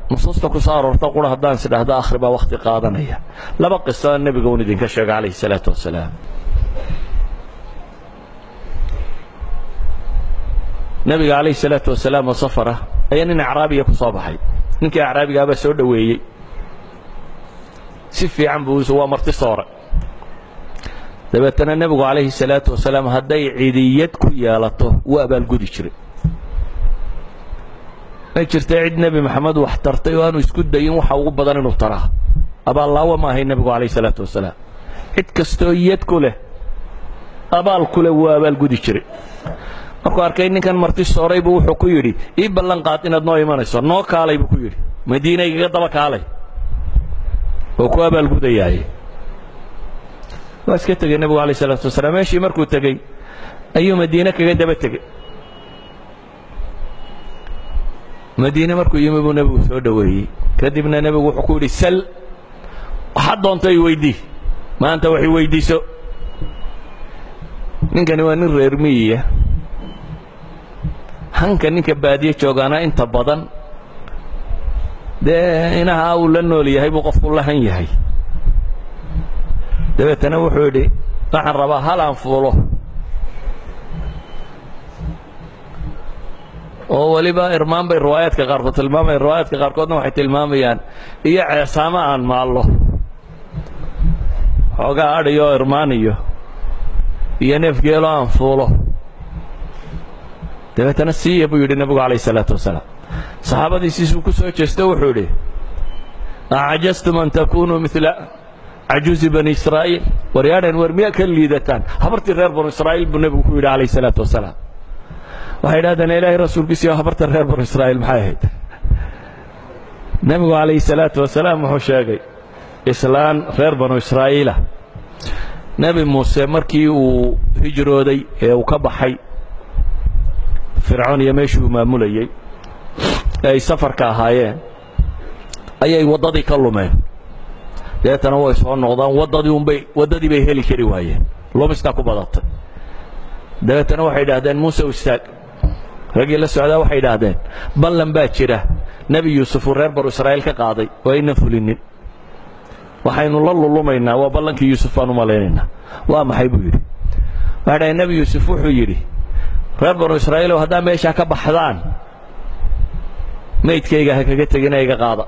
nusuusta ku soo aroorta qura haddaan is idhaahdo akhri baa wakhti qaadanaya laba qiso nebiga uun idinka sheega calayhi salaatu wasalaam nebiga calayhi salaatu wasalaam oo safar ah ayaa nin acraabiya ku soo baxay ninkii acraabigaabaa soo dhoweeyey si fiican buu waa marti soore dabeetana nebigu calayhi salaatu wasalaam hadday cidiyad ku yeelato wuu abaalgudi jiray ma jirta cid nebi maxamed wax tartay oo aanu isku dayin waxa ugu badan inuu taraa abaallaawo ma ahay nebigu calayhi salaatu wasalaam cid kastoo yad ku leh abaal ku leh wuu abaalgudi jiray markuu arkay ninkan marti sooray buu wuxuu ku yidhi ii ballan qaad inaad noo imanayso noo kaalay buu ku yidhi madiina igaga daba kaalay oo ku abaalgudayaaye waa iska tegey nebigu alayh isalaatu wasalaam meeshii markuu tegey ayuu madiine kaga daba tegey madiine markuu yimi buu nebigu soo dhoweeyey kadibna nebigu wuxuu ku yidhi sal waxaad doonto i weydii maanta wax i weyddiiso ninkani waa nin reer miyiya hanka ninka baadiye joogaana inta badan dee inaha uu la nool yahay buu qofku la han yahay dabeetana wuxuu yidhi waxaan rabaa hal aan fuulo oo weliba irmaan bay riwaayaadka qaarkood tilmaamayan riwaayaadka qaarkoodna waxay tilmaamayaan iyo ceesaamo aan maallo xoogaa adhiyo oo irmaan iyo iyo neef geelo aan fuulo dabeetana siiya buu yidhi nebigu calayh isalaatu wasalaam saxaabadiisiisuu ku soo jeesto wuxuu yidhi acajastum an takunuu mila cajuuzi bani israa'iil waryaadhan war miyaa ka liidataan habartii reer banu israa'iil buu nebigu ku yidhi calayh isalaatu wasalaam waxay idhahdeen ilaahay rasuulkiisiyo habarta reer banu israa'iil maxay ahayd nebigu calayhi salaatu wasalaam wuxuu sheegay islaan reer banu israa'iila nebi muuse markii uu hijrooday ee uu ka baxay fircoon iyo meeshii uu maamulayey ee ay safarka ahaayeen ayay waddadii ka lumeen deetana way soo noqdaan waddadii unbay waddadii bay heli kari waayeen lumistaa ku badatay dabeetana waxay idhaahdeen muuse u istaag raggii la socdaa waxay idhaahdeen ballan baa jira nebi yuusuf uu reer baru israa'iil ka qaaday oo aynan fulinin waxaynu la lulumaynaa waa ballankii yuusuf baan u malaynaynaa waa maxay buu yidhi waxay dhahdeen nebi yuusuf wuxuu yidhi reer banu israa'iilow haddaa meeshaa ka baxdaan maydkayga ha kaga tegina iga qaada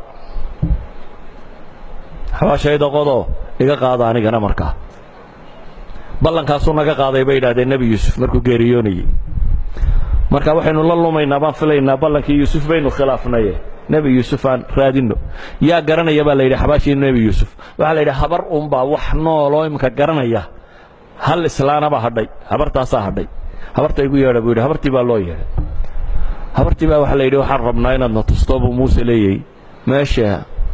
xabaashayda qodoo iga qaada anigana markaa ballankaasuu naga qaaday bay idhahdeen nebi yuusuf markuu geeriyoonayey marka waxaynu la lumaynaa baan filaynaa ballankii yuusuf baynu khilaafnaye nebi yuusuf aan raadinno yaa garanaya baa la yidhi xabaashii nebi yuusuf waxaa la yidhi habar unbaa wax nooloo imika garanaya hal islaanaba hadhay habartaasaa hadhay habarta igu yeedha buu yidhi habartii baa loo yeedhay habartii baa waxaa la yidhi waxaan rabnaa inaadna tusto buu muuse leeyay meesha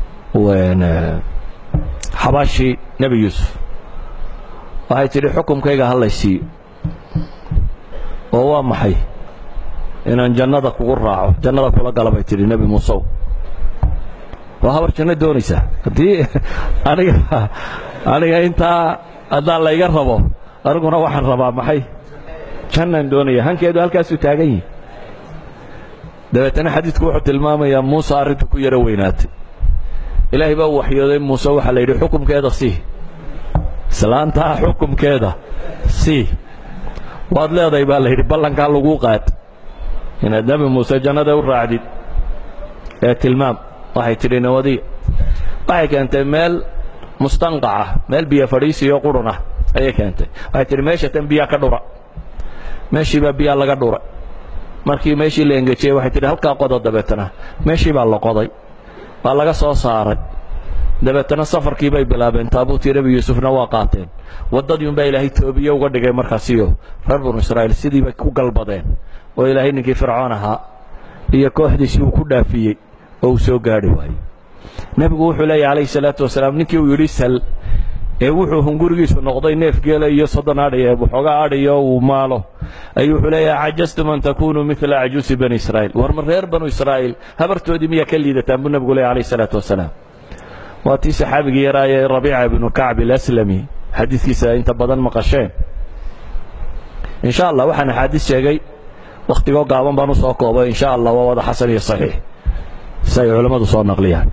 xabaashii nebi yuusuf waxay tidhi xukumkayga ha lay siiyo oo waa maxay inaan jannada kugu raaco jannada kula gala bay tidhi nebi muusew waa habar janno doonaysaa haddii aniga aniga intaa haddaan layga rabo aniguna waxaan rabaa maxay jannaan doonaya hankeedu halkaasuu taagan yihi dabeetana xadiidku wuxuu tilmaamayaa muuse arrintu ku yaro weynaatay ilaahay baa u waxyooday muuse waxaa la yidhi xukumkeeda sii islaantaa xukumkeeda sii waad leedahay baa la yidhi ballankaa laguu qaad inaad nebi muuse jannada u raacdid ee tilmaam waxay tidhi nawadiya waxay keentay meel mustanqaca meel biyo fadhiisiyo qurun ah ayay keentay waxay tidhi meesha tan biyaa ka dhura meeshii baa biyaa laga dhuray markii meeshii la engejiyey waxay tidhi halkaa qodo dabeetana meeshii baa la qoday waa laga soo saaray dabeetana safarkii bay bilaabeen taabuutii nebi yuusufna waa qaateen waddadii unbaa ilaahay toobiye uga dhigay markaasiyo reer banu israa'iil sidii bay ku galbadeen oo ilaahay ninkii fircoon ahaa iyo kooxdiisii uu ku dhaafiyey oo uu soo gaadhi waayey nebigu wuxuu leeyahy calayhi salaatu wasalaam ninkii uu yidhi sal ee wuxuu hungurigiisu noqday neef geela iyo soddon adhiya waxoogaa adhiyo uu maalo ayuu wuxuu leeyahay cajastum an takunuu midla cajuusi bani israa'iil war ma reer banu israa'iil habartoodii miyaa ka liidataan buu nebigu leeyahy calayhi salaatu wasalaam waa tii saxaabigii yaraaye rabiica ibnu kacb alaslami xadiidkiisa inta badan maqasheen in sha allah waxaan axaadiis sheegay wakhtigoo gaaban baan u soo koobay in sha allah waa wada xasan iyo saxiix si ay culammadu soo naqliyaan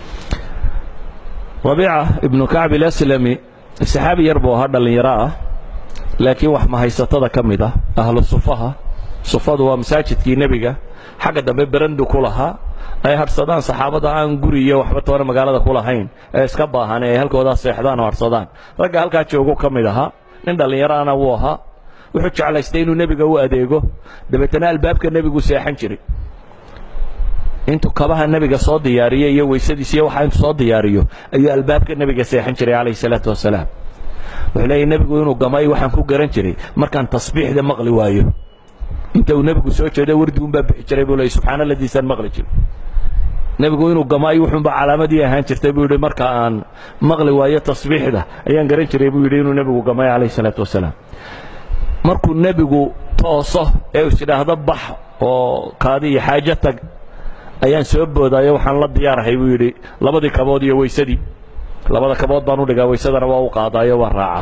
rabiica ibnu kacb ilaslami saxaabi yar buu ahaa dhallinyaro ah laakiin wax mahaysatada ka mid ah ahlu sufaha sufadu waa masaajidkii nebiga xagga dambe berandu ku lahaa ay hadhsadaan saxaabada aan guri iyo waxba toona magaalada ku lahayn ee iska baahan ee ay halkoodaa seexdaan oo hadhsadaan ragga halkaa joogu ka mid ahaa nin dhallinyaraana wuu ahaa wuxuu jeclaystay inuu nebiga u adeego dabeetana albaabka nebigu seexan jiray intuu kabaha nebiga soo diyaariyo iyo weysadiis iyo waxa intuu soo diyaariyo ayuu albaabka nebiga seexan jiray calayhi salaatu wasalaam wuxuu leeyahy nebigu inuu gamay waxaan ku garan jiray markaan tasbiixda maqli waayo inta uu nebigu soo jeedo wardi unbaa bixi jiray buu leeyay subxaana ladiisaan maqli jiray nebigu inuu gamaayo wuxuunba calaamadii ahaan jirtay buu yidhi marka aan maqli waayo tasbiixda ayaan garan jiray buu yidhi inuu nebigu gamay calayhi salaatu wasalaam markuu nebigu tooso ee is idhaahdo bax oo kaadi iyo xaajo tag ayaan soo boodaayo waxaan la diyaarahay buu yidhi labadii kabood iyo weysadii labada kabood baan u dhigaa weysadana waa u qaadaayo waa raacaa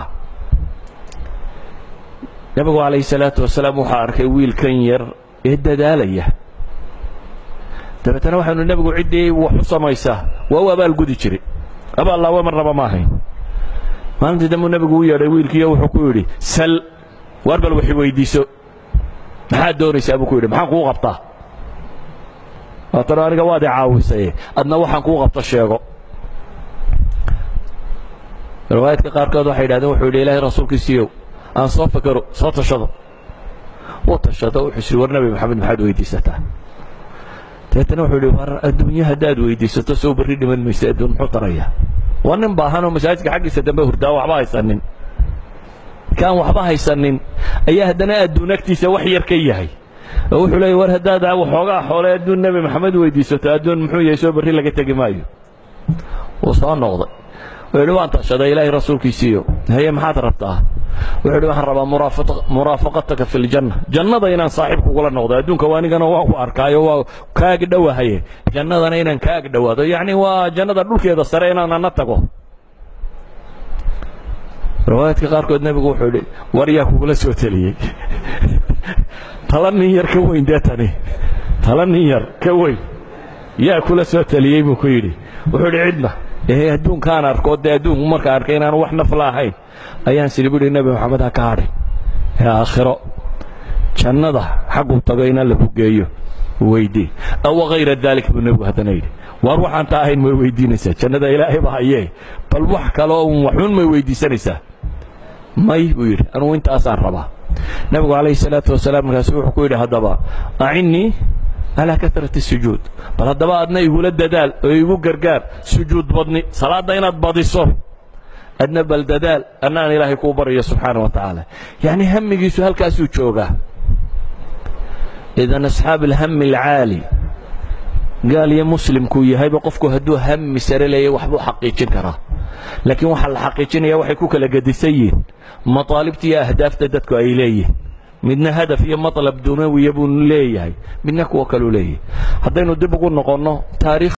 nebigu calayhi salaatu wasalaam wuxuu arkay wiilkan yar ee dadaalaya dabeetana waxaanu nebigu ciddii wax u samaysaa waa u abaalgudi jiray abaallaawe marnaba ma ahayn maalintii dambuu nebigu u yeedhay wiilkiiyo wuxuu ku yidhi sal waar bal waxi weydiiso maxaad doonaysaa buu ku yidhi maxaan kuu qabtaa waatano aniga waad i caawisaye adna waxaan kuu qabto sheego riwaayaadka qaarkood waxay yidhahdeen wuxuu yidhi ilaahay rasuulkiisiiyow aan soo fakero soo tashado wuu tashado wuxuu isiri war nebi maxamed maxaad weydiisataa dabeetana wuxuu yidhi war adduunye haddaad weydiisato soo berri dhiman maysa adduun muxuu tarayaa waa nin baahanoo masaajidka xaggiisa dambe hurdaa waxba haysanin kaan waxba haysanin ayaa haddana adduun agtiisa wax yar ka yahay oo wuxuu leeyay war haddaad waxoogaa xoole adduun nebi maxamed weydiisato adduun muxuu yahay soo berri laga tegi maayo wuu soo noqday wuxuu yidhi waan tashaday ilaahay rasuulkiisiiyo haye maxaad rabtaa wuxuu yidhi waxaan rabaa muraafaqataka fi ljanna jannada inaan saaxiib kugula noqdo adduunka waa anigana waan ku arkaayo waa kaag dhowahaye jannadana inaan kaag dhowaado yacni waa jannada dhulkeeda sare inaan ana tago riwaayaadka qaarkood nebigu wuxuu yidhi war yaa kugula soo teliyey tala nin yar ka weyn dee tani tala nin yar ka weyn yaa kula soo teliyey buu ku yidhi wuxuu yidhi cidna ee adduunkaan arko dee adduunku markaan arkay inaanu wax nafla ahayn ayaan sidhi bu ihi nebi maxamed ha ka hadhin ee aakhiro jannada xagguu tago in alla ku geeyo weydii awa hayra daalik buu nebigu haddana yidhi waar waxaan taa ahayn may weydiinaysaa jannada ilaahay ba hayee bal wax kaloo un waxuun may weydiisanaysaa may buu yidhi anugu intaasaan rabaa nebigu calayhi salaatu wasalaam markaasu wuxuu ku yidhi haddaba acinnii calaa karati sujuud bal haddaba adna igula dadaal oo igu gargaar sujuud badni salaadda inaad badiso adna bal dadaal anna aan ilaahay kuu baryo subxaana wa tacaala yacni hamigiisu halkaasuu joogaa idan asxaab alhami alcaali gaal iyo muslimkuu yahayba qofku hadduu hami sare leeyahy waxbuu xaqiijin karaa laakiin waxaa la xaqiijinaya waxay ku kala gedisan yihiin mataalibta iyo ahdaafta dadku ay leeyihin midna hadaf iyo maطlab dunawiya buu leeyahay midna kuwo kaluu leeyahay haddaynu dib ugu noqonno taarikh